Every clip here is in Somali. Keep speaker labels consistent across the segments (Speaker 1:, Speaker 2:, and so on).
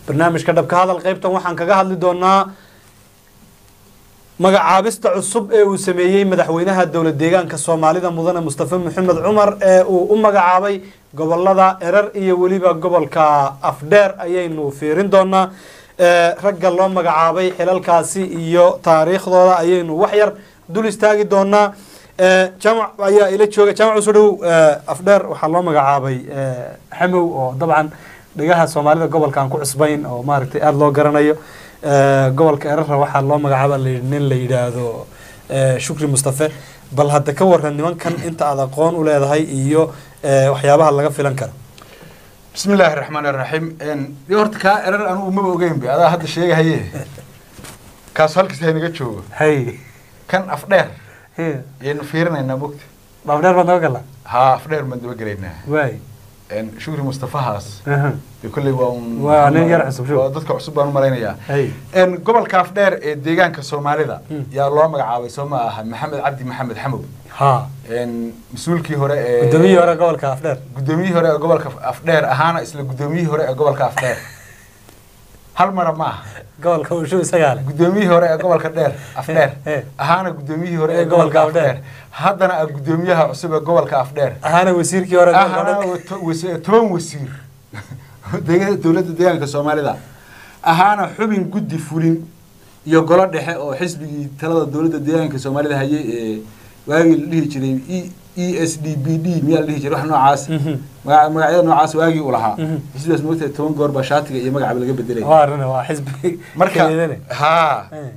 Speaker 1: barnaamijka dhabka hadal qaybtan waxaan kaga hadli doonaa magacaabista cusub ee uu sameeyey madaxweynaha dowlad deegaanka soomaalida mudane mustafa maxamed cumar ee uu u magacaabay gobolada erar iyo weliba gobolka afdheer ayaynu fiirin doonaa ee, ragga loo magacaabay xilalkaasi iyo taariikhdooda ayaynu wax yar dul istaagi doonaa ee, jaamac ayaa ila jooga jaamac usoo dhow ee, afdheer waxaa loo magacaabay ee, xamow oo dabcan dhegaha soomaalida gobolka aan ku cusbayn oo maaragtay aada loo garanayo ee, gobolka erara waxaa loo magacaaba la yidhi nin la yidhaahdo ee, shukri mustafe bal hadda ka waran nimankan inta aad aqoon u leedahay iyo ee, waxyaabaha laga filan karo
Speaker 2: bismi illaahi raxmaan iraxiim dee horta kaa erar anugu maba ogeyn be adaa hadda sheegahaye kaas halkiis haynaga joogo
Speaker 1: hay
Speaker 2: kan afdheer ayaynu fiirinaynaa mogta
Speaker 1: dhaafdheer baad naga gala
Speaker 2: haa afdheer baan daba gelaynaa
Speaker 1: waay
Speaker 2: shukri mustafahaas
Speaker 1: aha,
Speaker 2: dee kolley waa un
Speaker 1: Waa nin yar cusub, shukri.
Speaker 2: waa dadka cusub baan u malaynayaa
Speaker 1: hay
Speaker 2: En, gobolka afdheer ee deegaanka soomaalida
Speaker 1: Hmm.
Speaker 2: yaa loo magacaabay soo ma aha maxamed cabdi maxamed xamow
Speaker 1: ha
Speaker 2: En, mas-uulkii hore ee
Speaker 1: gudoomiyihii hore gobolka afdheer
Speaker 2: gudoomiyihii hore ee gobolka afdheer ahaana isla gudoomiyihii hore ee gobolka afdheer hal mara ma aha
Speaker 1: gobolka ushu isagaa leh
Speaker 2: gudoomiyihii hore ee gobolka dheer afdheer
Speaker 1: Eh.
Speaker 2: ahaana gudoomiyihii hore
Speaker 1: Ee
Speaker 2: ee
Speaker 1: gobolka
Speaker 2: gobolka
Speaker 1: Afdheer.
Speaker 2: afdheer haddana ah gudoomiyaha cusub ee gobolka afdheer
Speaker 1: ahaana wasiirkii hore gobolka
Speaker 2: ahana
Speaker 1: afdheer
Speaker 2: to- wasi- toban wasiir deega- dowladda deegaanka soomaalida ahaana xubin guddi fulin iyo golo dhexe oo xisbigii talada dowladda deegaanka soomaalida hayay ee waagii la dhihi jiray e e s d b d miyaa la dhihi jiray wax noocaas
Speaker 1: Mhm.
Speaker 2: maga- magacyada noocaas waagii uu lahaa
Speaker 1: Mhm.
Speaker 2: xisbigaas moogtahay toban goor baa shaatiga iyo magacaba laga bedelay
Speaker 1: waa arrin waa xisbi
Speaker 2: marka
Speaker 1: keedane.
Speaker 2: haa
Speaker 1: Eh,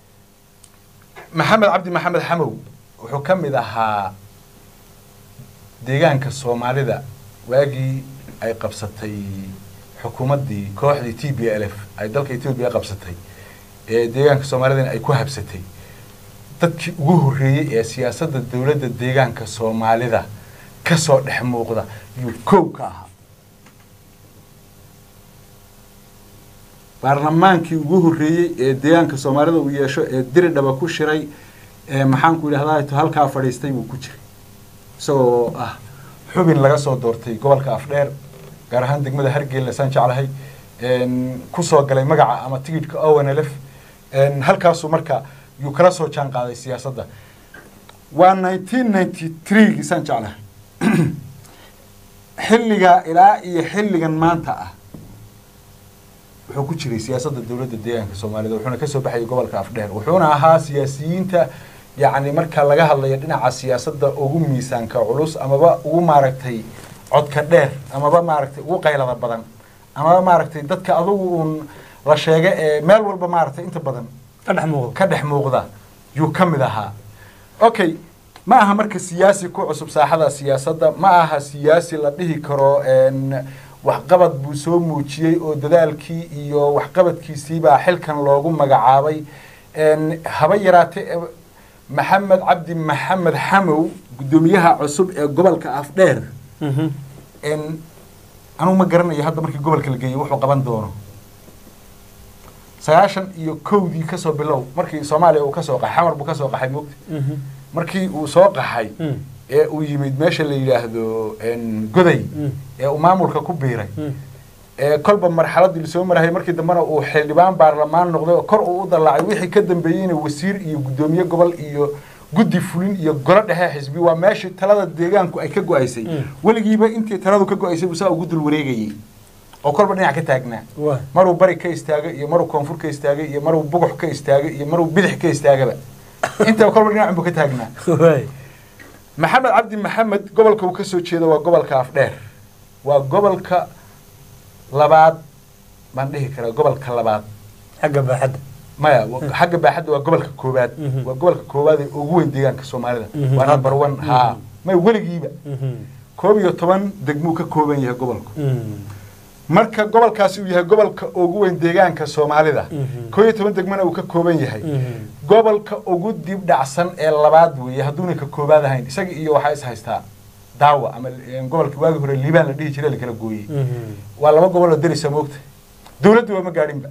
Speaker 2: maxamed cabdi maxamed xamow wuxuu ka mid ahaa deegaanka soomaalida waagii ay qabsatay xukuumaddii kooxdii t b l f ay dalka etoobiya qabsatay ee deegaanka soomaalidana ay ku habsatay dadkii ugu horreeyey ee siyaasadda dowladda deegaanka soomaalida ka soo dhex muuqda yuu kow ka ahaa baarlamaankii ugu horreeyey ee deegaanka soomaalida uu yeesho ee diridhaba ku shiray ee maxaanku idhahdaa to halkaa fadhiistay buu ku jiray isagoo ah xubin laga soo doortay gobolka afdheer gaar ahaan degmada hargeyla saan jeclahay een, kusoo galay magaca ama tigidhka ownlf halkaasuu marka yuu kala soo jaan qaaday siyaasadda waa nineteen ninety three saan jeclahay xilligaa ilaa iyo xilligan maanta ah wuxuu ku jiray siyaasadda dowladda deegaanka soomaalida wuxuuna ka soo baxayay gobolka afdheer wuxuuna ahaa siyaasiyiinta yacni marka laga hadlayo dhinaca siyaasadda ugu miisaanka culus amaba ugu maaragtay codka dheer amaba maaragtay ugu qaylada badan amaba maaragtay dadka adugu uun la sheega ee meel walba maaragtay inta badan
Speaker 1: ka dhex muuqda
Speaker 2: ka dhex muuqda yuu ka mid ahaa okay ma aha marka siyaasi ku cusub saaxada siyaasadda ma aha siyaasi la dhihi karo een, waxqabad buu soo muujiyey oo dadaalkii iyo waxqabadkiisiibaa xilkan loogu magacaabay een, haba yaraatee e, maxamed cabdi maxamed xamow guddoomiyaha cusub ee gobolka afdheer
Speaker 1: Mhm.
Speaker 2: een, anugu ma garanayo hadda markii gobolka la geeyey wuxuu qaban doono sagaashan iyo kowdii kasoo bilow markii soomaaliya uu kasoo qaxay xamar buu kasoo qaxay moogta
Speaker 1: Mhm.
Speaker 2: markii uu soo qaxay
Speaker 1: Mm.
Speaker 2: ee uu yimid meesha la yidhaahdo een, goday
Speaker 1: Mm.
Speaker 2: ee uu maamulka ku biiray
Speaker 1: Mm.
Speaker 2: ee kolba marxaladii lasoo marayay markii dambena uu xildhibaan baarlamaan noqday oo kor uu u dalaacay wixii ka dambeeyeyna wasiir iyo guddoomiye gobol iyo guddi fulin iyo golo dhexe xisbi waa meeshii talada deegaanku ay ka go-aysay
Speaker 1: Mm.
Speaker 2: weligiiba intii taladu ka go-aysay buu saa ugu dul wareegayey oo kolba dhinac ka taagnaa
Speaker 1: waa
Speaker 2: maruu bari ka istaagay iyo maruu koonfur ka istaagay iyo maruu bugux ka istaagay iyo maruu bidix ka istaagaba intaba kolba dhinac buu ka taagnaa
Speaker 1: waay
Speaker 2: maxamed cabdi maxamed gobolka uu ka soo jeedo waa gobolka afdheer waa gobolka labaad baan dhihi karaa gobolka labaad
Speaker 1: xagga baaxadda
Speaker 2: maya wa- xagga baaxadda waa gobolka koowaad
Speaker 1: Mhm.
Speaker 2: waa gobolka koowaad ee ugu weyn deegaanka soomaalida
Speaker 1: Mhm.
Speaker 2: waa number one
Speaker 1: Mhm.
Speaker 2: haa may weligiiba
Speaker 1: Mhm.
Speaker 2: koob iyo toban degmuu ka kooban yahay gobolku
Speaker 1: Mm.
Speaker 2: marka gobolkaasi uu yahay gobolka ugu weyn deegaanka soomaalida
Speaker 1: Mhm.
Speaker 2: koob iyo toban degmana uu ka kooban yahay
Speaker 1: Mhm.
Speaker 2: gobolka ugu dib dhacsan ee labaad weeye hadduuna ka koobaad ahayn isaga iyo waxaa is haystaa daawa ama eh, gobolka waagi hore liibaan la dhihi jiray la kala gooyey
Speaker 1: Mhm.
Speaker 2: waa laba gobol oo derisa moogta dowladdu waa ma gaadhinba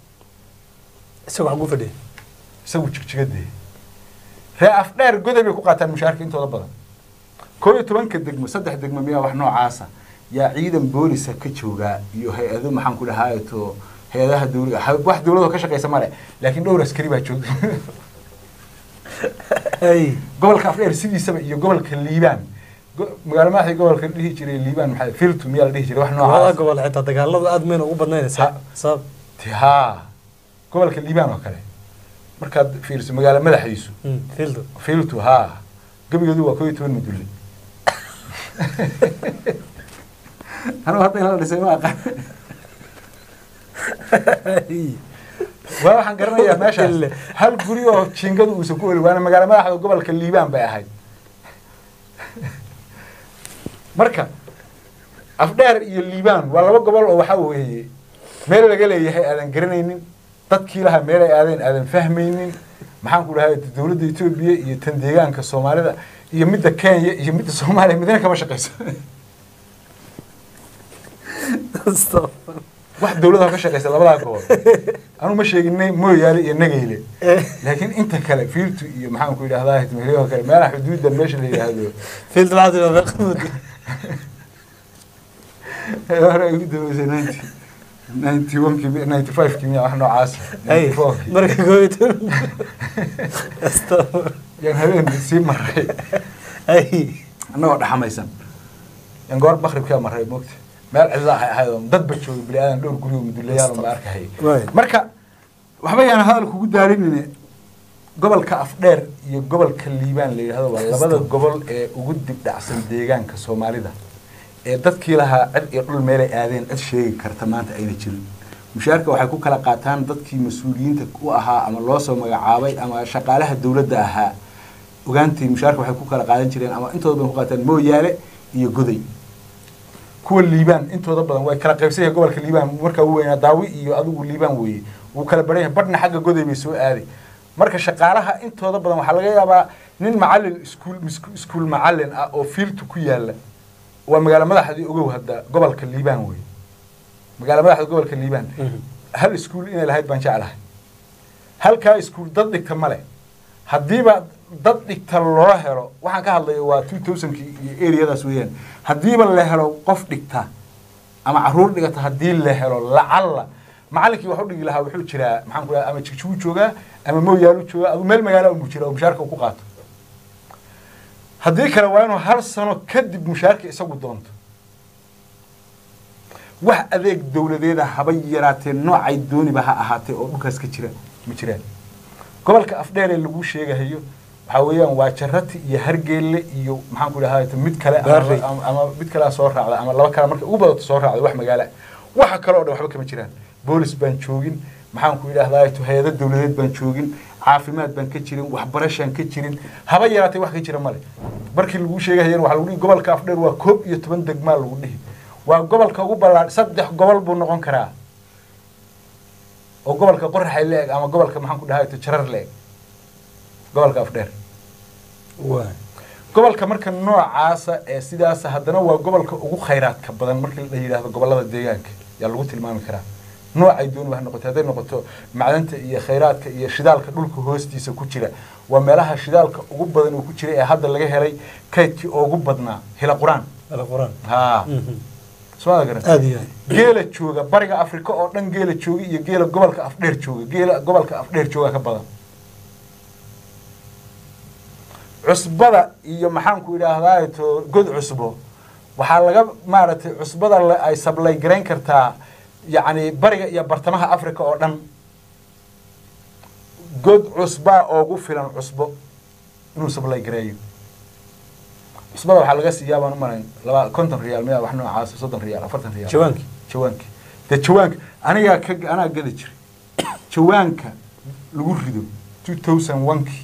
Speaker 1: isaga wax ugu fadhiya
Speaker 2: isagu jigjigadee ree afdheer goday bay ku qaataan mushaharka intooda badan koo iyo tobanka degmo saddex degmo miyaa wax noocaasa yaa ciidan boolisa ka joogaa iyo hay-ado maxaan ku dhahaa to hay-adaha dawliga ha- wax dawladoo ka shaqeysa male laakiin dhowr askari baa joogta
Speaker 1: ay
Speaker 2: gobolka afdheer sidiisaba iyo gobolka liibaan go- magaalo madaxdii gobolka dhihi jiray liibaan maxaa filtu miyaa la dhihi jiray wax
Speaker 1: labada
Speaker 2: noocaas
Speaker 1: gobol xitaa dagaaladu aad mayna ugu badnaynaysaa
Speaker 2: Ha.
Speaker 1: sabab
Speaker 2: Ti- haa gobolka liibaan oo kale markaad fiiriso magaalo madaxdiisu
Speaker 1: Mm, fieldo
Speaker 2: filtu haa gebigeedu waa koo iyo toban madulle anigu hadda in la dhisay ma aqaan waa waxaan garanayaa meeshaas
Speaker 1: Ille.
Speaker 2: hal guri oo jiingadu uusan ku oli waana magaalo madaxda gobolka liibaan bay ahayd marka afdheer iyo liibaan waa laba gobol oo waxaa weeye meel laga leeyahay aadan garanaynin dadkii lahaa meel ay aadeen aadan fahmaynin maxaan ku dhahay dowladda etoobiya iyo tan deegaanka soomaalida iyo midda kenya iyo midda soomaaliya midna kama shaqeyso wax dawlada ka shaqeysa labadaa gobol anu ma sheeginay mooyaale iyo nageyle laakiin inta kale fiiltu iyo maxaan ku yidhahdaa hitmeheliyo kale meelaha xuduudda meesha la yidhaahdo
Speaker 1: fieldo waxaad tidhahdaa qamud
Speaker 2: hore ay ugu dambeysay ninety ninety one ki ninety five ki miya wax noocaas
Speaker 1: ay
Speaker 2: ninety four ki
Speaker 1: marka koo iyo toban Astaghfir.
Speaker 2: yaan habeen sii maray
Speaker 1: ay
Speaker 2: annagoo dhaxamaysan yaan goor bakribkaa maray moogta meel cidla ahay ahayd oo dadba joogay bili aadan dhowr guri oo mudullayaal ma arkahayay
Speaker 1: Waay.
Speaker 2: marka waxba yaan hadal kugu daarinine gobolka afdheer iyo gobolka liibaan la yidhahdo waa labada gobol ee ugu dibdhacsan deegaanka soomaalida ee dadkii lahaa cid iyo dhul meelay aadeen cid sheegi karta maanta ayna jirin mushaarka waxay ku kala qaataan dadkii mas-uuliyiinta u ahaa ama loo soo magacaabay ama shaqaalaha dowladda ahaa ogaantii mushaarka waxay ku kala qaadan jireen ama intooda badan ku qaataan mooyaale iyo goday kuwa liibaan intooda badan way kala qaybsan yahay gobolka liibaan markaa u weynaa daawi iyo adigu liibaan weeye wuu kala baran yahay badhna xagga goday bay soo aaday marka shaqaalaha intooda badan waxaa laga yaabaa nin macalin iskuul misku- iskuul macalin ah oo fiiltu ku yaala waa magaalo madaxdii ogow hadda gobolka liibaan weeye magaalo madaxda gobolka liibaan
Speaker 1: Mhm.
Speaker 2: hal iskuul inay lahayd baan jeclahay halkaa iskuul dad dhigta male haddiiba dad dhigta loo helo waxaan ka hadlaya waa two thousandki iyo areadaas weeyaan haddiiba la helo qof dhigta ama caruur dhigata haddii la helo lacalla macallinkii wax u dhigi lahaa wuxuu jiraa maxaan ku dhaha ama jigjiguu joogaa ama mooyaalu joogaa ama meel magaalo unbuu jira oo mushaarka uu ku qaato haddii kale waa inuu hal sano kadib mushaarka isagu doonto wax adeeg dowladeeda haba yaraatee noocay dooniba ha ahaatee oo dhulkaas ka jira ma jiraan gobolka afdheer ee lagu sheegahayo waxaa weeyaan waa jarati iyo hargeelle iyo maxaan ku dhahay mid kale ama-
Speaker 1: Baarley.
Speaker 2: ama ama mid kalea soo raacda ama laba kale marka ugu badato soo raacda wax magaala waxa kale oo dhan waxba kama jiraan boolis baan joogin maxaan ku idhahdaa hay-ado dowladeed baan joogin caafimaad baan ka jirin waxbarashaan ka jirin haba yaraatee wax ka jira male markii lagu sheegahayana waxaa lagu dhihi gobolka afdheer waa koob iyo toban degmaa lagu dhihi waa gobolka ugu ballaadh saddex gobol buu noqon karaa oo gobolka qoraxay la eg ama gobolka maxaan ku dhahay jarar la eg gobolka afdheer
Speaker 1: waay
Speaker 2: gobolka marka noocaasa ee sidaasa haddana waa gobolka ugu khayraadka badan markii la yidhaahdo gobolada deegaanka yaa lagu tilmaami karaa noocay dooniba ha noqoto hadday noqoto macdanta iyo khayraadka iyo shidaalka dhulka hoostiisa ku jira waa meelaha shidaalka ugu badan uu ku jira ee hadda laga helay kaydkii ugu badnaa hila qur-aan
Speaker 1: alquraan
Speaker 2: haa
Speaker 1: Mhm.
Speaker 2: soo garan
Speaker 1: aada iyo aad
Speaker 2: geela jooga bariga afrika oo dhan geela jooga iyo geela gobolka afdheer jooga geela gobolka afdheer jooga ka badan cusbada iyo maxaan ku idhaahdaa to god cusbo waxaa laga maaragtay cusbada la- ay sablay garayn kartaa yacni bariga iyo bartamaha africa oo dhan god cusbaa oogu filan cusbo inuu sablay gareeyo cusbada waxaa laga siiyaa baan u malayn laba konton riyaal miya wax noocaas soddon riyaal afartan riyaal
Speaker 1: jawaankii
Speaker 2: jawaanki dee jawaanka anigaa ka anaa gadi jiray jawaanka lagu rido two thousand oneki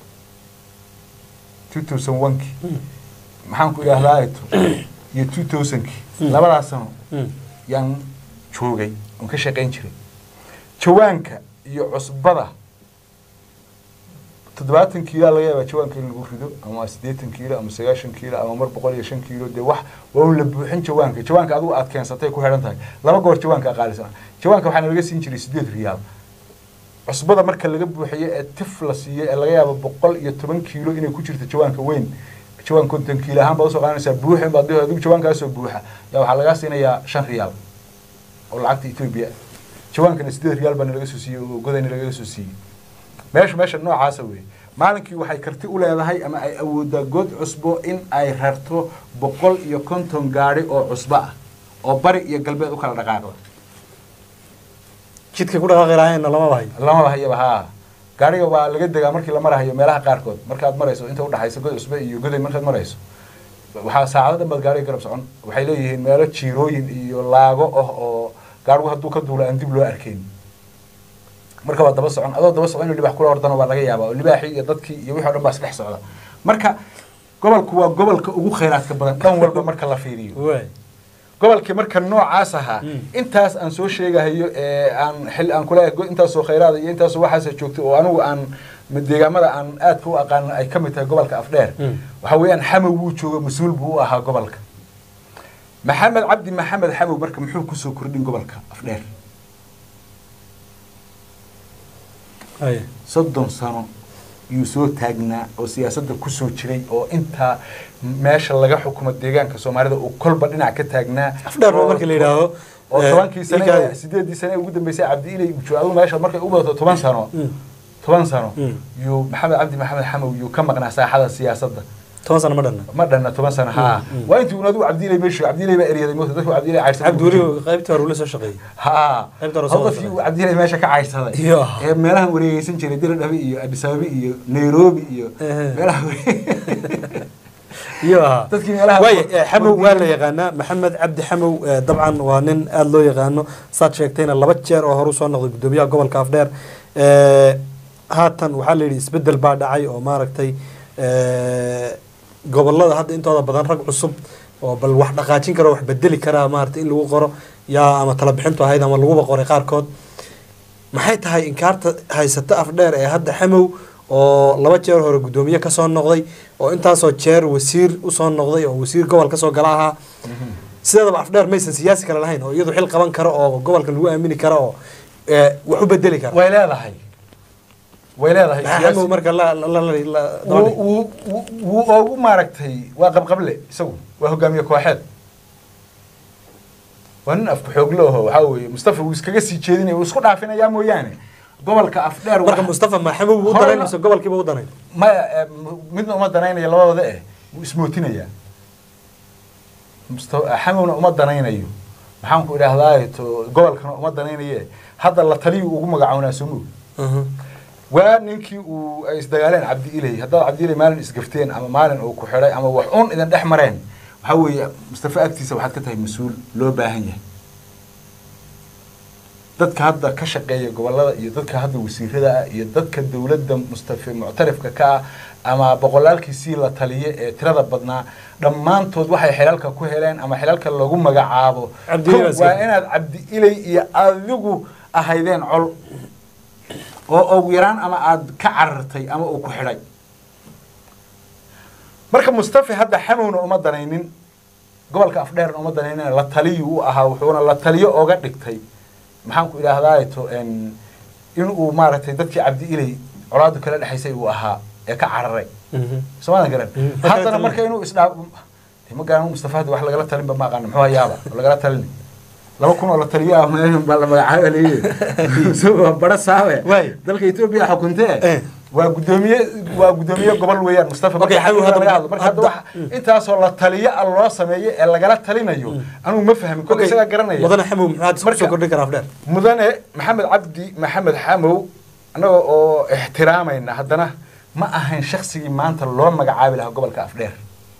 Speaker 2: two thousand oneki maxaan ku idhahdaa eto iyo two thousandki
Speaker 1: Mm.
Speaker 2: labadaas sano
Speaker 1: Mm.
Speaker 2: yaan joogay oon ka shaqayn jiray jawaanka iyo cusbada toddobaatan kiilo laga yaabaa jawaanka in lagu rido ama siddeetan kiilo ama sagaashan kiilo ama mar boqol iyo shan kiilo dee wax waa un la buuxin jawaanka jawaanka adigu aad keensatay ku xidhan tahay laba goor jawaanka qaalisan jawaanka waxaana laga siin jiray siddeed riyaal cusbada marka laga buuxiyo ee tif la siiyo ee laga yaabo boqol iyo toban kiilo inay ku jirto jawaanka weyn jawaan konton kiilo ahaan baad usoo qaadanaysaa buuxin baad dhihi adigu jawaankaasoo buuxa yaa waxaa lagaa siinayaa shan riyaal oo lacagta etoobiya jawaankana sideed riyaal baa nalaga soo siiyey oo godayna lagaga soo siiyey meesha meesha noocaasa weeye maalinkii waxay karti u leedahay ama ay awoodaa good cusbo in ay rarto boqol iyo konton gaadhi oo cusbo ah oo bari iyo galbeed u kala dhaqaaqda
Speaker 1: jidka ku dhaqaaqi lahaynna lamaba hayo
Speaker 2: lamaba hayaba haa gaadhiga waa laga degaa markii la marahayo meelaha qaarkood markaad marayso inta udhaxaysa god cusbe iyo goday markaad marayso waxaa saacado dhan baad gaadhiga garab socon waxay leeyihiin meelo jiirooyin iyo laago ah oo gaadhigu hadduu ka duulo aan dib loo arkayn marka waa daba socon adoo daba socon inuu libaax kula ordano waa laga yaabaa oo libaaxii iyo dadkii iyo wixii o dhan baa isdhex socda marka gobolku waa gobolka ugu khayraadka badan dhan walba marka la fiiriyo
Speaker 1: waay
Speaker 2: gobolkii marka noocaas ahaa
Speaker 1: Mm.
Speaker 2: intaas aan soo sheegahayo ee aan xil aan kula go- intaasoo khayraada iyo intaasoo waxaasa joogtay oo anigu aan deegaamada aan aadka u aqaan ay ka mid tahay gobolka afdheer
Speaker 1: Mm.
Speaker 2: waxa weeyaan xamow wuu jooga mas-uul buu u ahaa gobolka maxamed cabdi maxamed xamow marka muxuu kusoo kordhin gobolka afdheer
Speaker 1: haye
Speaker 2: soddon sano yuu soo taagnaa oo siyaasadda kusoo jiray oo intaa meesha laga xukumo deegaanka soomaalida uu kolba dhinac ka taagnaa
Speaker 1: afdheer
Speaker 2: oo-
Speaker 1: marka la yidhaahdo
Speaker 2: oo
Speaker 1: eh,
Speaker 2: tobankii sane
Speaker 1: ikaadi.
Speaker 2: sideedii sane ee ugu dambeysay cabdi ilay uu joogo adigu meesha markay u badato toban sano
Speaker 1: Mm.
Speaker 2: toban sano
Speaker 1: Mm.
Speaker 2: yuu maxamed cabdi maxamed xamow yuu ka maqnaa saaxada siyaasadda
Speaker 1: toban sano ma dhanna
Speaker 2: ma dhanna toban sano haa
Speaker 1: Mm, mm.
Speaker 2: waa intii un adigu cabdi ilay meeshu cabdi ilay baa eryaday moota dadku cabdi ilay cayrsaday
Speaker 1: cabdi weli qaybtii hore ula soo shaqeeyey
Speaker 2: haa
Speaker 1: Qaybta hore soo
Speaker 2: oo dadkii
Speaker 1: wada
Speaker 2: uu cabdi ilay meesha ka cayrsaday
Speaker 1: Iyo.
Speaker 2: ee meelahan wareegeysan jiray diradhabe iyo addis ababa iyo nairobi iyo
Speaker 1: Ehe.
Speaker 2: meelaha
Speaker 1: iyo ahaa
Speaker 2: dadkii meelaha
Speaker 1: waay xamow waa la yaqaanaa maxamed cabdi xamow eh, dabcan waa nin aada loo yaqaano saad sheegtayna laba jeer oo hore usoo noqday guddoomiyaha gobolka afdheer Eh, haatan waxaa la yidhi isbedel baa dhacay oo maaragtay eh, gobolada hadda intooda badan rag cusub oo bal wax dhaqaajin kara wax bedeli karaa maaragtay in lagu qoro yaa ama tala bixintu ahayd ama laguba qoray qaarkood maxay tahay inkaarta haysata afdheer ee hadda xamow oo laba jeer hore guddoomiye kasoo noqday oo intaasoo jeer wasiir usoo noqday oo wasiir gobol kasoo gala ahaa sideedaba afdheer maysan siyaasi kale lahayn oo iyadu xil qaban karo oo gobolkan lagu aamini karo oo eh, wax u bedeli kara
Speaker 2: way leedahay way leedahay
Speaker 1: maxaa
Speaker 2: siyaasi-
Speaker 1: xamow marka la la la la-
Speaker 2: wuu wuu- wuu- wuu oogu maaragtay waa qabqable isagu waa hogaamiye kooxeed waa nin afku xooglo aho waxaa weeye mustafa wuu iskaga sii jeedinaya wuu isku dhaafinayaa mooyaane gobolka afdheer
Speaker 1: marka
Speaker 2: waxa-
Speaker 1: mustafa ma xamow buu u
Speaker 2: Hore
Speaker 1: danayn
Speaker 2: la-
Speaker 1: mise gobolkiiba u danayn
Speaker 2: maya eh, m- midna uma danaynaya labadooda eh wuu ismootinayaa Musta- xamowna uma danaynayo maxaan ku idhaahdaa to gobolkana uma danaynaye hadda la taliyuu ugu magacoonaa soo moog waa ninkii uu ay isdagaaleen cabdi ilay haddaad cabdi ilay maalin isgafteen ama maalin uu ku xidhay ama wax un idin dhex mareen waxaa weeye mustafa agtiisa waxaad ka tahay mas-uul loo baahan yahay dadka hadda ka shaqeeya gobolada iyo dadka hadda wasiirada ah iyo dadka dowladda mustafa muctarifka ka ah ama boqolaalkiisii la taliye ee tirada badnaa dhammaantood waxay xilalka ku heleen ama xilalka lagu magacaabo
Speaker 1: Cabdi Ilay
Speaker 2: Kow,
Speaker 1: baa iska
Speaker 2: waa
Speaker 1: jira.
Speaker 2: inaad cabdi ilay iyo adigu ahaydeen col oo ugu yaraan ama aad ka carartay ama uu ku xidhay marka mustafa hadda xamowna uma danaynin gobolka afdheerna uma danaynin la taliyu u ahaa wuxuuna la taliyo oga dhigtay maxaan ku idhaahdaa to in uu maaragtay dadkii cabdi ilay colaadu kala dhexaysay uu ahaa ee ka cararay soomaadan garan
Speaker 1: Mm. Ma kala
Speaker 2: haddana
Speaker 1: talin.
Speaker 2: marka inuu isdhaa ma garan mustafa hadda wax lagala talinba ma aqaano muxuu hayaaba oo lagala talin laba kun oo la taliyo ah meel baa la magacaaba leeyahay isagoo bara saawe
Speaker 1: Waay.
Speaker 2: dalka etoobiya xukuntee
Speaker 1: Eh.
Speaker 2: waa gudoomiye waa gudoomiye gobol weeyaan mustafa
Speaker 1: Okay,
Speaker 2: marka
Speaker 1: xagu
Speaker 2: xagga
Speaker 1: hadda-
Speaker 2: laga hadlo marka hadda
Speaker 1: hadda-
Speaker 2: waxa intaasoo la taliyo ah loo sameeyo ee lagala talinayo anigu ma fahmin kolka isagaa garanaya
Speaker 1: mudane xamow muxuu hadda
Speaker 2: Marka-
Speaker 1: kusoo kordhin karaa afdheer
Speaker 2: mudane maxamed cabdi maxamed xamow annaga oo ixtiraamayna haddana ma ahayn shaksigii maanta loo magacaabi lahaa gobolka afdheer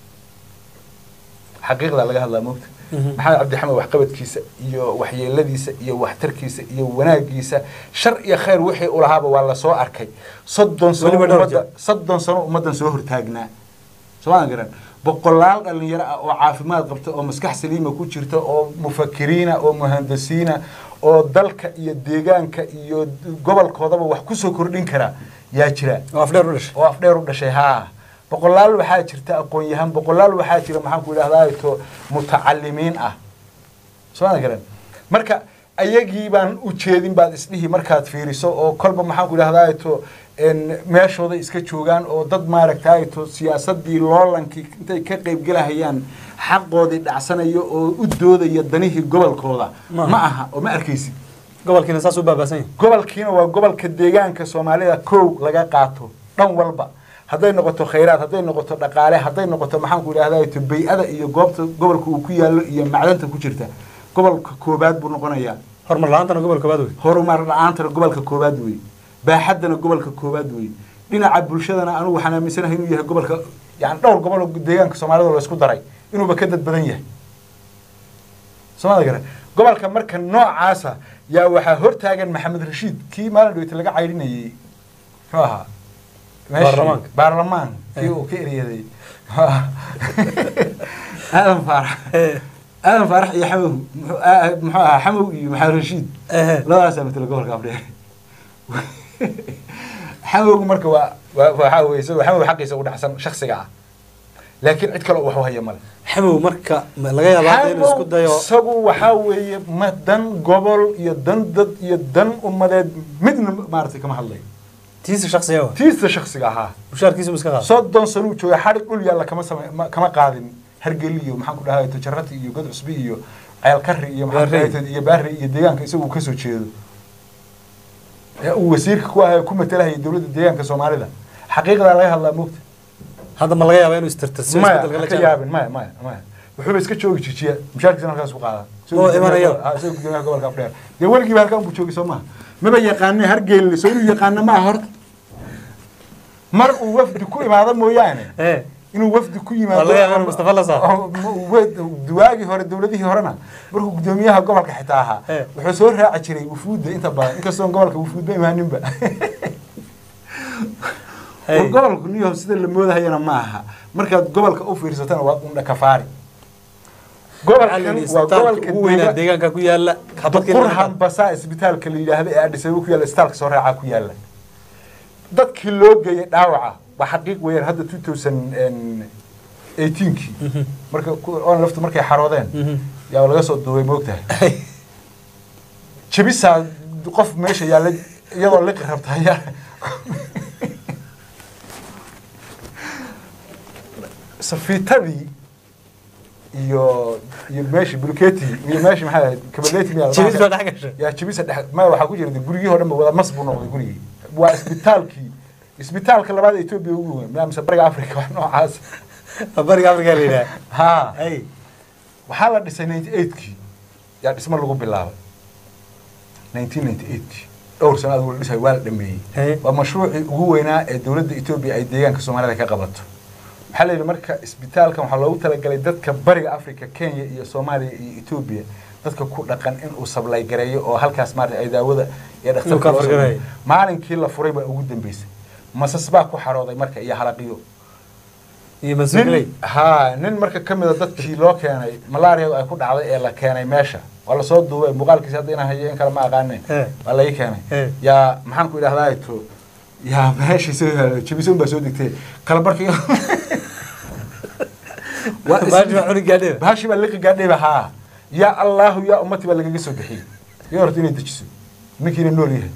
Speaker 2: xaqiiqda laga hadlaa moogta
Speaker 1: Mhm.
Speaker 2: maxamed cabdi xamow waxqabadkiisa iyo waxyeeladiisa iyo waxtarkiisa iyo wanaagiisa shar iyo khayr wixii u lahaaba waa lasoo arkay soddon sano
Speaker 1: Weliba dhowr
Speaker 2: ummadda soddon sano ummaddan soo hortaagnaa soomaadan garan boqolaal dhalinyaro ah oo caafimaad qabta oo maskax saliima ku jirta oo mufakiriina oo muhandisiina oo dalka iyo deegaanka iyo gobolkoodaba wax kusoo kordhin kara yaa jira
Speaker 1: oo afdheer u dhashay
Speaker 2: oo afdheer u dhashay haa boqolaal waxaa jirta aqoon-yahan boqolaal waxaa jira maxaan ku idhahdaa to mutacalimiin ah soomaadan garan marka ayagii baan u jeedin baad isdhihi markaad fiiriso oo kolba maxaan ku idhahdaa to en meeshooda iska joogaan oo dad maaragtay to siyaasadii loolankii intay ka qaybgelahayaan xaqoodii dhacsanayo oo u doodaya danihii gobolkooda
Speaker 1: Ma aha.
Speaker 2: ma aha oo ma arkaysid
Speaker 1: gobolkiina saas u baabaasan yahay
Speaker 2: gobolkiina waa gobolka deegaanka soomaalida kow laga qaato dhan walba hadday noqoto khayraad hadday noqoto dhaqaale hadday noqoto maxaanku idhahda bay-ada iyo goobta gobolka uu ku yaallo iyo macdanta ku jirta gobolka koobaad buu noqonayaa
Speaker 1: horumar la-aantana gobol koobaad wey
Speaker 2: horumar la-aantana gobolka koobaad wey baaxaddana gobolka koobaad wey dhinaca bulshadana anigu waxaan aaminsanahay inuu yahay gobolka yani dhowr gobol oo deegaanka soomaalida la isku daray inuuba ka dad badan yahay soomada garan gobolka marka noocaasa yaa waxaa hortaagan maxamed rashiid kii maalin dhaweyta laga caydhinayey muxuu ahaa meeshii-
Speaker 1: Baarlamaanka.
Speaker 2: baarlamaan kii uu ka eryaday aadan faarax aadan faarax iyo xamow muxuu aa- muxuu ahaa xamow iyo maxamed rashiid
Speaker 1: Ehe.
Speaker 2: labadaasaa matala gobolka afdheer xamowgu marka waa waa waxaa weye isagoo xamow xaqiisa u dhacsan shaksiga ah laakiin cid kale oo wax u haya male
Speaker 1: xamow marka ma laga yaabaa hadda inuu isku dayo
Speaker 2: isagu waxaa weeye ma dan gobol iyo dan dad iyo dan ummadeed midna maaragtay kama hadlayo
Speaker 1: tiisa shaksiga wa
Speaker 2: tiista shaksiga ahaa
Speaker 1: mushaarkiisu ma iska qaado
Speaker 2: soddon sanuu jooga xadhig dhul yaalla kama same ma- kama qaadin hargeli iyo maxaan ku dhahay tajarati iyo god cusbi iyo ceelkari iyo maxaan ku
Speaker 1: Baarrey.
Speaker 2: dhahay iyo baarrey iyo deegaanka isagu uu kasoo jeedo ee uu wasiirka ku ahaa ku matalahaya dowladda deegaanka soomaalida xaqiiqdaa laga hadlaa moogta
Speaker 1: hadda ma laga yaabaa inuu istirtirsiyo
Speaker 2: maya
Speaker 1: isbedelka la
Speaker 2: ha ka
Speaker 1: jaan
Speaker 2: yaabin maya maya maya wuxuuba iska joogi jijiya mushaarkiisana halkaas ku qaada
Speaker 1: Oo imanaya.
Speaker 2: isagoo gudoomiyaha gobolka afdheer dee weligiiba halkan buu joogi soo maha maba yaqaane hargeelin soo inuu yaqaano maaha horta mar uu wafdi ku imaado mooyaane
Speaker 1: ee
Speaker 2: inuu wafdi ku yimaado
Speaker 1: Waa laga yaabaa inuu Mustafa la saaro.
Speaker 2: oo- oo- wa- duwaagii hore dowladihii horena markuu gudoomiyaha gobolka xitaa ahaa
Speaker 1: Eh.
Speaker 2: wuxuu soo raaci jiray wufuudda inta badan inkastoon gobolka wufuudba imaaninba
Speaker 1: Hey.
Speaker 2: war gobolku niyo sida la moodahayana ma aha markaad gobolka u fiirsatana waa undha kafaari gobolkan waa
Speaker 1: isbitaalka
Speaker 2: gobolka
Speaker 1: ugu weynaa
Speaker 2: deega-
Speaker 1: deegaanka ku yaala xabadkii
Speaker 2: qurhan basaa isbitaalka la yidhaahda ee Addis Ababa ku yaalla isbitaalka soo raaca ku yaalla dadkii loo geeyay dhaawaca waa xaqiiq weeyaan hadda 2018kii marka ku- oon laftu markay xaroodeen yaa laga soo duubay moogtahay jabisaa qof meesha yaalla iyadoo liqi rabta ayaa safiitadii iyo iyo meeshii bulkeeti iyo meeshii maxaa ahayd kabaleti miyaa
Speaker 1: jibis baa dhex gashay
Speaker 2: yaa jibisa dhex ma waxaa ku jira de gurigii oo dhan ba wada mas buu noqday gurigii waa isbitaalkii isbitaalka labaad ee Ethiopia ugu weyn mise bariga Afrika wax noocaas
Speaker 1: bariga afrika la yidhaha
Speaker 2: ha
Speaker 1: hey
Speaker 2: waxaa la dhisay 98kii yaa dhismo lagu bilaabay 1998kii dhowr sano adigu la dhisay waa la dhameeyey
Speaker 1: Hey.
Speaker 2: waa mashruucii ugu weynaa ee dowladda Ethiopia ay deegaanka Soomaalida ka qabato waxaa la yidhi marka isbitaalkan waxaa loogu talagalay dadka bariga Afrika Kenya iyo Soomaaliya iyo Ethiopia dadka ku dhaqan in uu sablay gareeyo oo halkaas maaragtay ay daawada iyo
Speaker 1: Inuu
Speaker 2: dhakhtarka
Speaker 1: ka
Speaker 2: loo
Speaker 1: fargarayo.
Speaker 2: sameeyo. maalinkii la furay baa ugu dambeysay masas baa ku xarooday marka iyo halaqiyo
Speaker 1: iyo masuuley
Speaker 2: nin ha nin marka ka mid a dadkii loo keenay malaria ay ku dhacday ee la keenay meesha waa lasoo duubay muuqaalkiisa hadda inaan hayo in kale ma aqaane
Speaker 1: Eh.
Speaker 2: waa lai keenay
Speaker 1: Eh.
Speaker 2: yaa maxaan ku idhahdaa to yaa meeshii soo yaalo jabison baa soo degtay kala barkii Waa is-
Speaker 1: baashi baa cuni gaadheba
Speaker 2: baashi baa liqi gaadhayba haa yaa allahu yaa ummati baa lagaga soo bixiyey iyo horta inay dejiso ninkiina nool yahay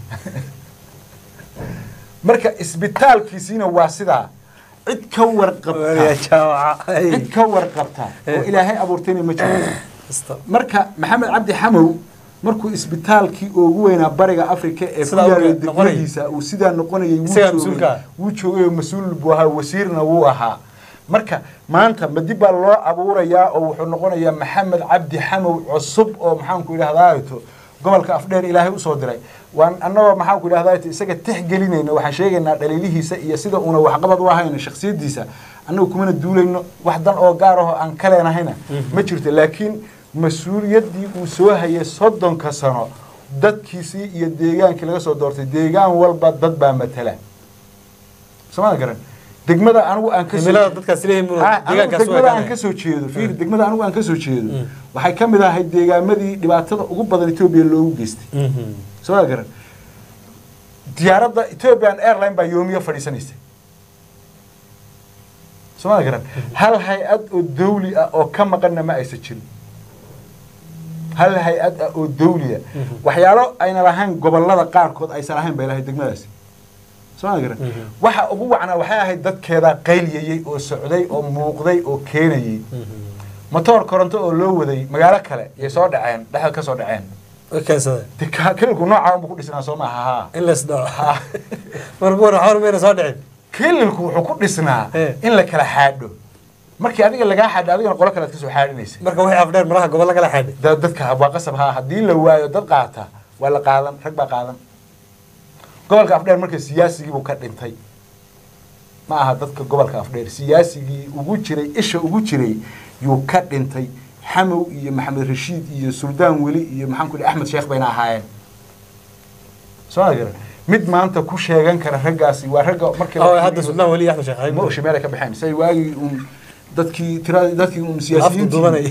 Speaker 2: marka isbitaalkiisiina waa sidaa cid ka warqabta
Speaker 1: jaamaca
Speaker 2: cid ka warqabta oo
Speaker 1: Eh.
Speaker 2: ilaahay abuurtayna ma jiro
Speaker 1: Kasta.
Speaker 2: marka maxamed cabdi xamow markuu isbitaalkii ugu weynaa bariga afrika ee ku
Speaker 1: Sidaa
Speaker 2: yaalay
Speaker 1: uu noqonayay.
Speaker 2: degmadiisa uu sidaa noqonayay wuu
Speaker 1: Isagaa
Speaker 2: joogay-
Speaker 1: mas-uulka ah.
Speaker 2: wuu joogay oo mas-uul buu ahaa wasiirna wuu ahaa marka maanta ma dib baa loo abuurayaa oo wuxuu noqonayaa maxamed cabdi xamow cusub oo maxaanku idhahdaa to gobolka afdheer ilaahay usoo diray waan annagoo maxaanku idhahdaa to isaga tixgelinayna waxaan sheegaynaa dhaliilihiisa iyo sida uuna waxqabad u ahayna shaksiyadiisa annagu kumana duulayno wax dan oo gaar ahoo aan ka leenahayna ma jirto laakiin mas-uuliyaddii uu soo hayay soddonka sano dadkiisii iyo deegaankii laga soo doortay deegaan walba dad baa matala somaa garan degmada anigu aan ka soo-
Speaker 1: cimilada dadkaas leeyihiin muu
Speaker 2: Ha, anigu
Speaker 1: deegaankaas u
Speaker 2: degmada aan
Speaker 1: ekaanaya.
Speaker 2: ka soo jeedo fiir degmada anigu aan ka soo jeedo waxay ka mid ahayd deegaamadii dhibaatada ugu badan Ethiopia loogu geystay
Speaker 1: Mhm.
Speaker 2: soo garan diyaaradda Ethiopian Airline baa yoomiyo fadhiisanaysay soo garan hal hay-ad oo dawli ah oo ka maqanna ma aysan jirin hal hay-ad ah oo dawli ah waxyaalo ayna lahayn gobolada qaarkood aysan lahayn bay lahayd degmadaasi soo garan
Speaker 1: Mhm.
Speaker 2: waxa ugu wacnaa waxay ahayd dadkeeda qayliyayey oo socday oo muuqday oo keenayey
Speaker 1: Mhm.
Speaker 2: matoor koronto oo loo waday magaalo kale yay soo dhaceen dhexda ka soo dhaceen
Speaker 1: way keensadeen
Speaker 2: de ka- kililku noocaa unbu ku dhisnaa soo maaha haa
Speaker 1: in la isdhaco marbuuna xawr mayna soo dhicin
Speaker 2: kililku wuxuu ku dhisnaa
Speaker 1: Eh.
Speaker 2: in la kala xaadho markii adiga lagaa xaadho adigana qolo kale aad kasoo xaadhinaysa
Speaker 1: marka wixii afdheer malaha gobolla kala xaadhay
Speaker 2: da- dadka waa qasab haa haddii la waayo dad qaata waa la qaadan rag baa qaadan gobolka afdheer marka siyaasigii buu ka dhintay ma aha dadka gobolka afdheer siyaasigii ugu jiray isha ugu jiray yuu ka dhintay xamow iyo maxamed rashiid iyo suldaan weli iyo maxaan ku axmed sheekh bayna ahaayeen soo ma garan mid maanta ku sheegan kara raggaasi waa ragga markii la
Speaker 1: oo
Speaker 2: fiiriyo-
Speaker 1: hadda suldaan weli axmed sheekh
Speaker 2: ma
Speaker 1: xabiib
Speaker 2: oshi meel ay ka baxeen say waagii un dadkii tira dadkii un siyaasiyiintii
Speaker 1: duubanay.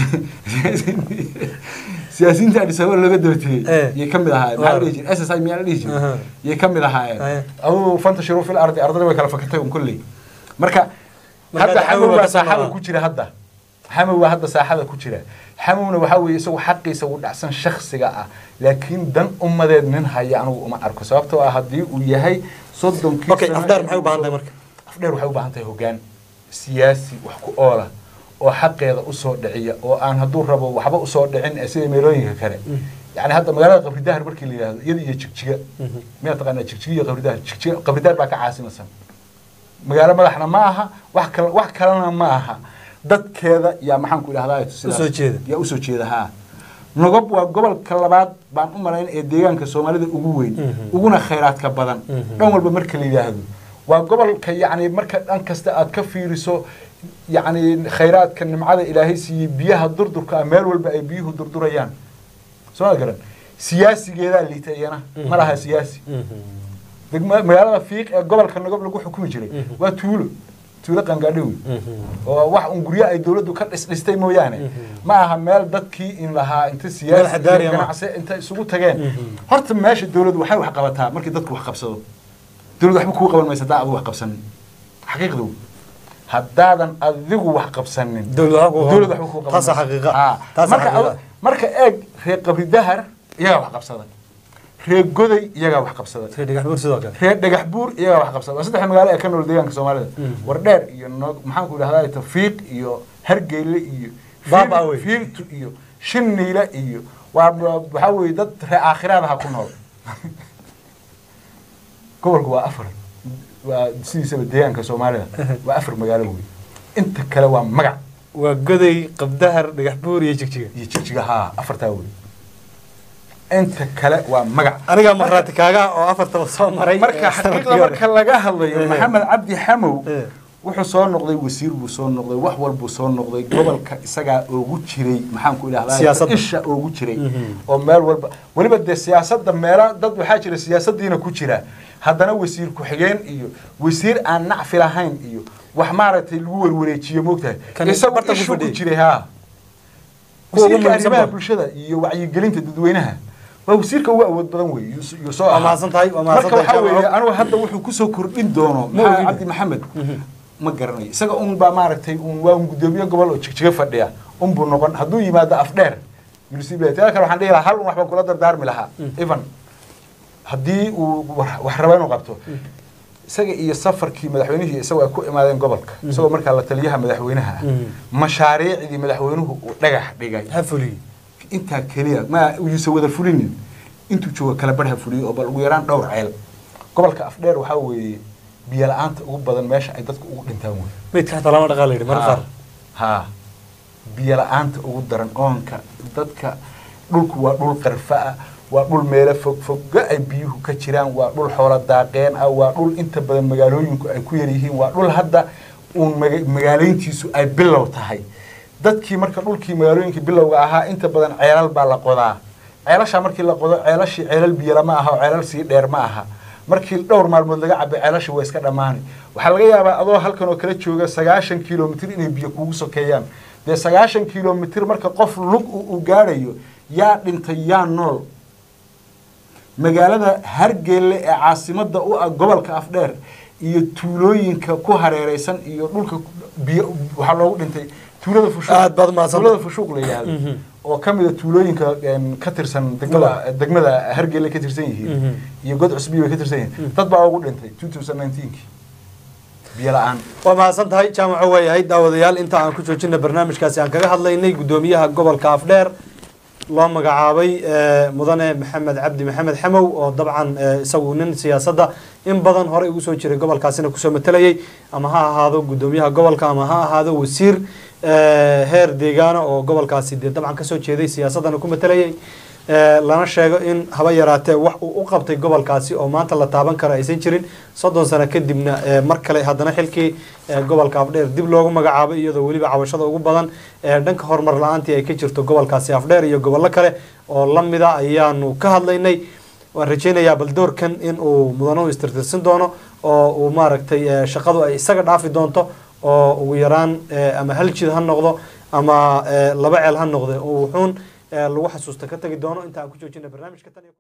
Speaker 2: siyaasiyiinta Addis Ababa laga dabatiyey
Speaker 1: Eh.
Speaker 2: yay ka mid ahaayeen maxaa la dhihi jiray SSI miyaa la dhihi
Speaker 1: Aha.
Speaker 2: jiray yay ka mid ahaayeen
Speaker 1: Aye.
Speaker 2: aduu fantashiru fil ardi ardada way kala fakatay un kolley marka
Speaker 1: Marka
Speaker 2: hadda
Speaker 1: xamow
Speaker 2: xamow
Speaker 1: baa
Speaker 2: baa
Speaker 1: ka soo
Speaker 2: saaxada
Speaker 1: noqda.
Speaker 2: ku jira hadda xamow baa hadda saaxada ku jira xamowna waxaa weeye isagu xaqiisa uu dhacsan shakhsiga ah laakiin dan ummadeed nin haya anigu uma arko sababtoo ah haddii uu yahay soddonkii
Speaker 1: okay
Speaker 2: sano
Speaker 1: afdheer
Speaker 2: ee
Speaker 1: maxay u
Speaker 2: uu
Speaker 1: baahan
Speaker 2: soo-
Speaker 1: tahay marka
Speaker 2: afdheer waxay u baahan tahay hoggaan siyaasi wax ku oola oo xaqeeda usoo dhiciya oo aan hadduu rabo waxba usoo dhicin ee sida meelooyinka kale yani hadda magaalada qabridahar markii la yidhahdo iyada iyo jigjiga miyaa taqaanaa jigjiga iyo qabridahar jigjiga qabridahar baa ka caasimasan magaalo madaxna ma aha wax kale wax kalena ma aha dadkeeda yaa maxaan ku idhahdaa sidaas-
Speaker 1: Usoo jeeda.
Speaker 2: yaa usoo jeeda haa nogob waa gobolka labaad baan u malayn ee deegaanka soomaalida ugu weyn uguna khayraadka badan dhan walba marka la yidhaahdo waa gobolka yacni marka dhan kasta aad ka fiiriso yacni khayraadka nimcada ilaahay siiyey biyaha durdurka ah meel walba ay biyuhu durdurayaan soo ma garan siyaasigeedaa liita iyana ma laha siyaasi degma magaalada fiiq ee gobolka nogob lagu xukumi jiray waa tuulo tuulo qangaadho wey oo wax un guryo ay dawladdu ka dhisdhistay mooyaane ma aha meel dadkii in lahaa inta
Speaker 1: Meel
Speaker 2: siyaasi
Speaker 1: xadaari
Speaker 2: iyo
Speaker 1: ah ma.
Speaker 2: ganacsi inta isugu tageen horta meesha dawladdu waxay wax qabataa markii dadku wax qabsado dawladdu waxba kuu qaban maysa hadaa adigu wax qabsanin xaqiiqdu haddaadan adigu wax qabsanin
Speaker 1: Dawlad waxba kuu qaban-
Speaker 2: dawlad waxba kuu qaban
Speaker 1: Taasaa
Speaker 2: mayso.
Speaker 1: xaqiiqa.
Speaker 2: Ah,
Speaker 1: Taasaa
Speaker 2: marka
Speaker 1: xaqiiqa.
Speaker 2: adu- marka eeg reer qabri dahar iyagaa wax qabsaday reer goday iyagaa wax qabsaday
Speaker 1: reer dhagax buur sidoo kale
Speaker 2: reer dhagax buur iyagaa wax qabsada waa saddex magaalo ee ka nool deegaanka soomaalida wardheer iyo nog maxaan ku idhahdaa tafiiq iyo hargeyle iyo
Speaker 1: Baaba
Speaker 2: Fiil-
Speaker 1: wey.
Speaker 2: fiiltu iyo shiniile iyo waa waxaa weeye dad reer aakhiraadaha ku nool gobolku waa afar waa sidiisaba deegaanka soomaalida waa afar magaalo wey inta kale waa magac
Speaker 1: waa goday qabdahar dhagax buur iyo jigjiga
Speaker 2: iyo jigjiga haa afartaa wey inta kale waa magac
Speaker 1: anigaa markhaati kaaga oo afartaba soo maray
Speaker 2: marka
Speaker 1: eh, sanadkii
Speaker 2: xaqiiqda
Speaker 1: hore.
Speaker 2: marka laga hadlayo
Speaker 1: Eh.
Speaker 2: maxamed cabdi xamow
Speaker 1: Eh.
Speaker 2: wuxuu soo noqday wasiir buu soo noqday wax walbuu soo noqday gobolka isagaa oogu jiray maxaan ku idhahdaa
Speaker 1: Siyaasadda.
Speaker 2: isha oogu jiray
Speaker 1: Mhm.
Speaker 2: oo meel walba weliba dee siyaasadda meela dad waxaa jira siyaasadiina ku jira haddana wasiir ku-xigeen iyo wasiir aan nacfi lahayn iyo wax maaragtay lagu werwareejiyo moogtahay
Speaker 1: Kan
Speaker 2: isagu
Speaker 1: barta ku
Speaker 2: ishu ku
Speaker 1: fadhiyay.
Speaker 2: jiray haa
Speaker 1: Kuwa ugu
Speaker 2: wasiirka
Speaker 1: muhiimsan
Speaker 2: arrimaha
Speaker 1: ba.
Speaker 2: bulshada iyo wacyigelinta dadweynaha waa wasiirka ugu awood badan wey yuu yuu soo
Speaker 1: Waa
Speaker 2: ahaa.
Speaker 1: mahadsan tahay, waa mahadsan
Speaker 2: marka
Speaker 1: tahay,
Speaker 2: waxaa
Speaker 1: Jaamac.
Speaker 2: weeye anugu hadda wuxuu kusoo kordhin doono
Speaker 1: Ma
Speaker 2: maxaa
Speaker 1: ogid.
Speaker 2: cabdi maxamed ma garanayo isaga un baa maaragtay un waa un gudoomiye gobol oo jigjiga fadhiya un buu noqon hadduu yimaado afdheer municipality taa kale waxaan dhihi lahaa hal un wax baan kula dardaarmi lahaa even haddii uu wax wax raba inuu qabto isaga iyo safarkii madaxweynihii isagoo ay ku imaadeen gobolka isagoo markaa la taliyaha madaxweynaha ah
Speaker 1: Mhm.
Speaker 2: mashaariicdii madaxweynuhu uu dhagax dhigay
Speaker 1: ha fuliye
Speaker 2: intaa keliya ma yuusan wada fulinin intuu jooga kala barha fuliyo oo bal ugu yaraan dhowr ceel gobolka afdheer waxaa weeye biyo la-aanta ugu badan meesha ay dadku ugu dhintaan wey
Speaker 1: meydka xataa lama dhaqaa la yidhi mar qaar
Speaker 2: haa biyo la-aanta ugu daran oonka dadka dhulku waa dhul qarfa ah waa dhul meelo fog fogga ay biyuhu ka jiraan waa dhul xoolo daaqeen ah waa dhul inta badan magaalooyinku ay ku yar yihiin waa dhul hadda uun maga- magaalayntiisu ay bilow tahay dadkii marka dhulkii magaalooyinkii bilowga ahaa inta badan ceelal baa la qodaa ceelashaa markii la qodo ceelashii ceelal biyala ma aha oo ceelal sii dheer ma aha markii dhowr maalmood laga cabo ceelasha waa iska dhammaani waxaa laga yaabaa adoo halkan oo kala jooga sagaashan kilomitir inay biyo kugu sokeeyaan dee sagaashan kilomitir marka qof lug u u gaadhayo yaa dhintay yaa nool magaalada hargeelle ee caasimada u ah gobolka afdheer iyo tuulooyinka ku hareereysan iyo dhulka biyo waxaa loogu dhintay tuulada fushuuq
Speaker 1: Aad baad mahadsan
Speaker 2: tuulada fushuuq la yidhaahdo
Speaker 1: Mhm.
Speaker 2: oo ka mid a tuulooyinka een, ka tirsan degmada degmada hargeelle ka tirsan yihiin
Speaker 1: Mhm.
Speaker 2: iyo god cusbiyo bay ka tirsan yihiin dad baa ugu dhintay 2019 biyo la-aan
Speaker 1: waa mahadsan tahay jaamaco waayahay daawadayaal inta aan ku joojina barnaamijkaasi aan kaga hadlaynay guddoomiyaha gobolka afdheer loo magacaabay mudane maxamed cabdi maxamed xamow oo dabcan isagu nin siyaasadda in badan horey ugu soo jiray gobolkaasina kusoo matalayay ama ha ahaado guddoomiyaha gobolka ama ha ahaado wasiir heer deegaana oo gobolkaasi dee dabcan kasoo jeeday siyaasaddana ku matalayay lana sheego in haba yaraatee wax uu u qabtay gobolkaasi oo maanta la taaban karo aysan jirin soddon sano kadibna mar kale haddana xilkii gobolka afdheer dib loogu magacaabay iyadoo weliba cabashada ugu badan dhanka horumar la-aantii ay ka jirto gobolkaasi afdheer iyo gobollo kale oo lamida ayaanu ka hadlaynay waan rajeynayaa bal doorkan in uu mudanuhu istirtirsin doono oo uu maaragtay shaqadu ay isaga dhaafi doonto oo ugu yaraan ama hal jid ha noqdo ama laba ceel ha noqde oo wuxuun lagu xasuusta ka tagi doono inta aan ku joojina barnaamijka tan